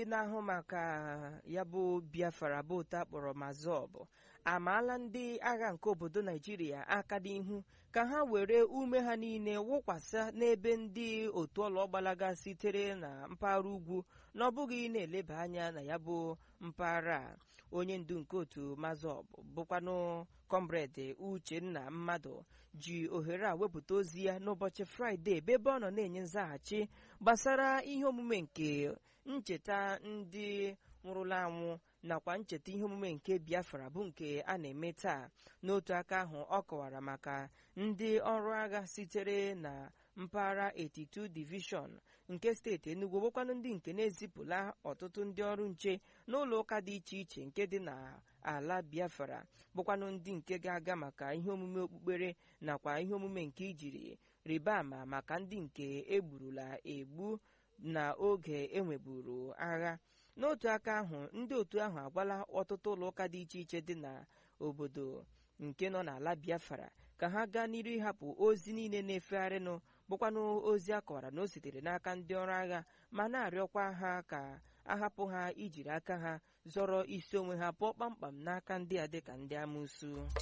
na-ahụ maka ya bụ biafra bụ otu akpọrọ mazọb amaala ndị agha nke obodo naijiria aka n'ihu ka ha were ume ha niile wụkwasa n'ebe ndị otu ọlọgbalaga sitere na mpaghara ugwu na ọ bụghị na-eleba anya na ya bụ mpaghara a onye ndu nke otu mazọb bụkwanụ kọmrade uchenna mmadụ ji ohere a wepụta ozi ya n'ụbọchị fraịde ebe ebe ọ nọ na-enye nzaghachi gbasara ihe omume nke ncheta ndị nwụrụla anwụ nakwa ncheta ihe omume nke biafra bụ nke a na-eme taa n'otu aka ahụ ọ kọwara maka ndị ọrụ agha sitere na mpaghara 82 divishọn nke steeti Enugu bụkwanụ ndị nke na-ezipụla ọtụtụ ndị ọrụ nche n'ụlọ ụka dị iche iche nke dị n'ala biafra bụkwanụ ndị nke ga-aga maka ihe omume okpukpere nakwa ihe omume nke ijiri rịba ama maka ndị nke egburula egbu n'oge enweburu agha n'otu aka ahụ ndị otu ahụ agwala ọtụtụ ụlọ ụka dị iche iche dị n'obodo nke nọ n'ala biafra ka ha gaa n'iru ịhapụ ozi niile na-efegharịnụ bụkwanụ ozi a kọwara na o sitere n'aka ndị ọrụ agha ma na-arịọkwa ha ka ahapụ ha ijiri aka ha zọrọ isi onwe ha pụọ kpamkpam n'aka ndị a dịka ndị amụsu